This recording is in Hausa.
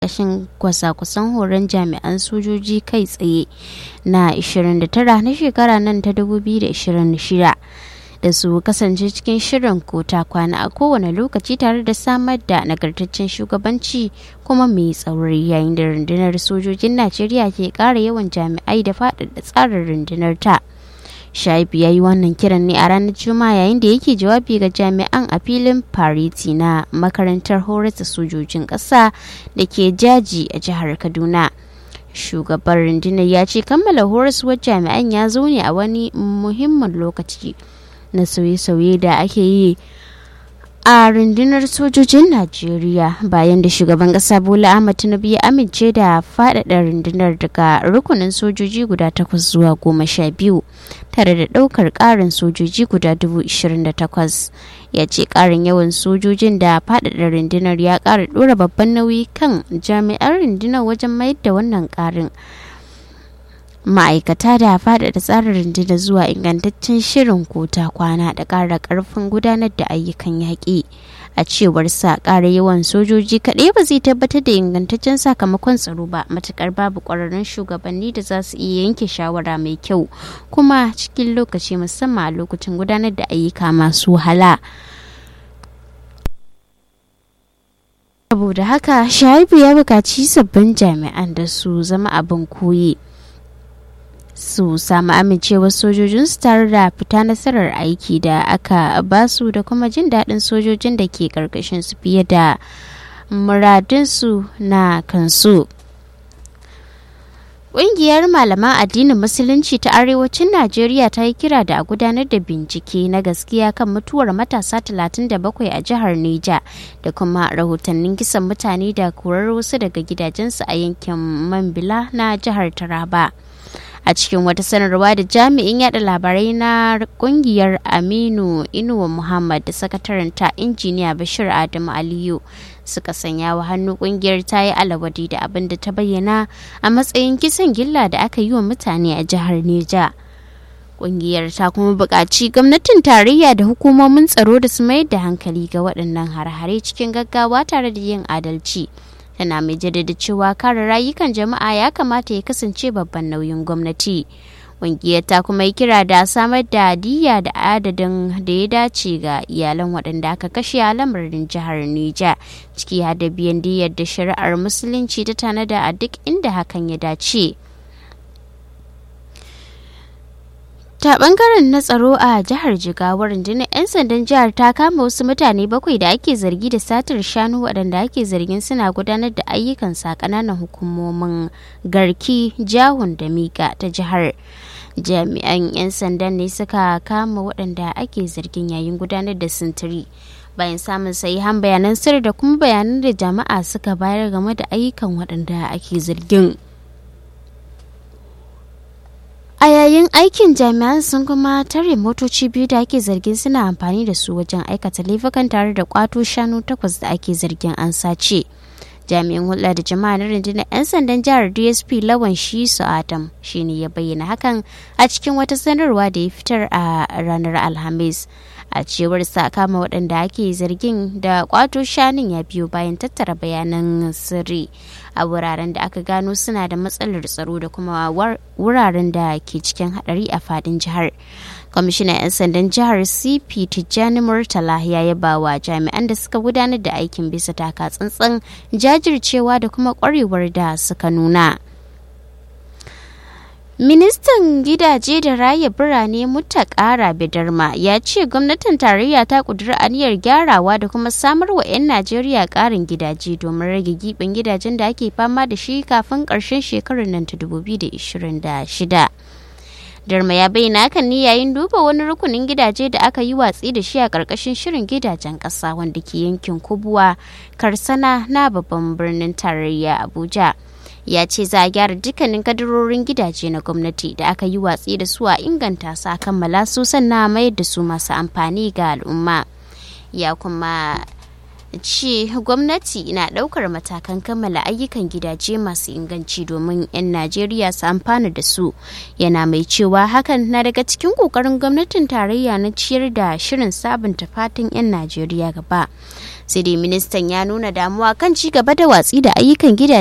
ƙarƙashin kwasa-kwasan horon jami'an sojoji kai tsaye na 29 na shekara nan ta 2026 da su kasance cikin shirin ko ta kwana a kowane lokaci tare da samar da nagartaccen shugabanci kuma mai tsauri yayin da rundunar sojojin najeriya ke ƙara yawan jami'ai da faɗaɗa tsarin rundunar ta shaibu ya yi wannan kiran ne a ranar juma'a yayin da yake jawabi ga jami'an a filin fariti na makarantar horata sojojin ƙasa da ke jaji a jihar kaduna shugaban rundunar ya ce kammala horaswar jami'an ya zo ne a wani muhimmin lokaci na sauye-sauye da ake yi a rundunar sojojin najeriya bayan da shugaban kasa bola ahmad tinubu ya amince da faɗaɗa rundunar daga rukunin sojoji guda takwas zuwa goma sha biyu tare da ɗaukar ƙarin sojoji guda dubu ishirin da takwas ya ce ƙarin yawan sojojin da faɗaɗa rundunar ya ƙara ɗora babban nauyi kan jami'an rundunar wajen mayar da wannan ƙarin ma'aikata da faɗaɗa tsarin rundunar zuwa ingantaccen shirin kota kwana da ƙara ƙarfin gudanar da ayyukan yaƙi a cewar sa ƙara yawan sojoji kaɗai ba zai tabbatar da ingantaccen sakamakon tsaro ba matuƙar babu ƙwararrun shugabanni da za su iya yanke shawara mai kyau kuma cikin lokaci musamman a lokacin gudanar da ayyuka masu wahala. saboda haka shaibu ya buƙaci sabbin jami'an da su zama abin koyi. su samu amincewar sojojinsu tare da fita nasarar aiki da aka basu da kuma jin daɗin sojojin da ke ƙarƙashin su fiye da muradinsu na kansu. Ƙungiyar malaman addinin Musulunci ta Arewacin Najeriya ta yi kira da a gudanar da bincike na gaskiya kan mutuwar matasa 37 a jihar Neja da kuma rahotannin kisan mutane da korar wasu daga gidajensu a yankin Mambila na jihar Taraba. a cikin wata sanarwa da jami'in yada labarai na kungiyar aminu inuwa muhammad da sakataren ta injiniya bashir adamu aliyu suka sanya wa hannu kungiyar ta yi alawadi da abin da ta bayyana a matsayin kisan gilla da aka yi wa mutane a jihar neja kungiyar ta kuma buƙaci gwamnatin tarayya da hukumomin tsaro da su mayar da hankali ga waɗannan har-hare cikin gaggawa tare da yin adalci tana mai jaddada cewa kare rayukan jama'a ya kamata ya kasance babban nauyin gwamnati ƙungiyar ta kuma yi kira da samar da diya da adadin da ya dace ga iyalan waɗanda aka kashe a lamarin jihar Nija ciki har da biyan diyar da shari'ar musulunci ta tanada a duk inda hakan ya dace. ta bangaren na tsaro a jihar jigawa rundunar 'yan sandan jihar ta kama wasu mutane bakwai da ake zargi da satar shanu waɗanda ake zargin suna gudanar da ayyukan sa ƙananan hukumomin garki jahun da mika ta jihar jami'an 'yan sandan ne suka kama waɗanda ake zargin yayin gudanar da sintiri bayan samun sahihan bayanan sirri da kuma bayanan da jama'a suka bayar game da ayyukan waɗanda ake zargin. a yayin aikin jami'an sun kuma tare motoci biyu da ake zargin suna amfani da su wajen aikata laifukan tare da kwato shanu takwas da ake zargin an sace jami'in hulɗa da jama'a na rundunar 'yan sandan jihar dsp lawan shisu adam shine ya bayyana hakan a cikin wata sanarwa da ya fitar a ranar alhamis a cewar sa kama waɗanda ake zargin da kwato shanun ya biyo bayan tattara bayanan sirri a wuraren da aka gano suna da matsalar tsaro da kuma wuraren da ke cikin hadari a fadin jihar kwamishinan 'yan sandan jihar cp tijjani murtala ya yaba wa jami'an da suka gudanar da aikin bisa taka tsantsan jajircewa da kuma kwarewar da suka nuna Ministan gidaje da raya birane Mutakara Bidarma ya ce gwamnatin tarayya ta kudura aniyar gyarawa da kuma samar wa 'yan Najeriya ƙarin gidaje domin rage giɓin gidajen da ake fama da shi kafin ƙarshen shekarar nan ta 2026. Darma ya bayyana hakan ne yayin duba wani rukunin gidaje da aka yi watsi da shi a ƙarƙashin shirin gidajen ƙasa wanda ke yankin Kubuwa, Karsana na babban birnin tarayya Abuja. ya ce za a gyara dukkanin kadarorin gidaje na gwamnati da aka yi watsi da su a inganta su a kammala su sannan mayar da su masu amfani ga al'umma ya kuma ce gwamnati na daukar matakan kammala ayyukan gidaje masu inganci domin 'yan najeriya su amfana da su yana mai cewa hakan na daga cikin kokarin gwamnatin tarayya na ciyar da shirin sabunta fatan 'yan najeriya gaba sai dai ministan ya nuna damuwa kan ci gaba da watsi da ayyukan gidaje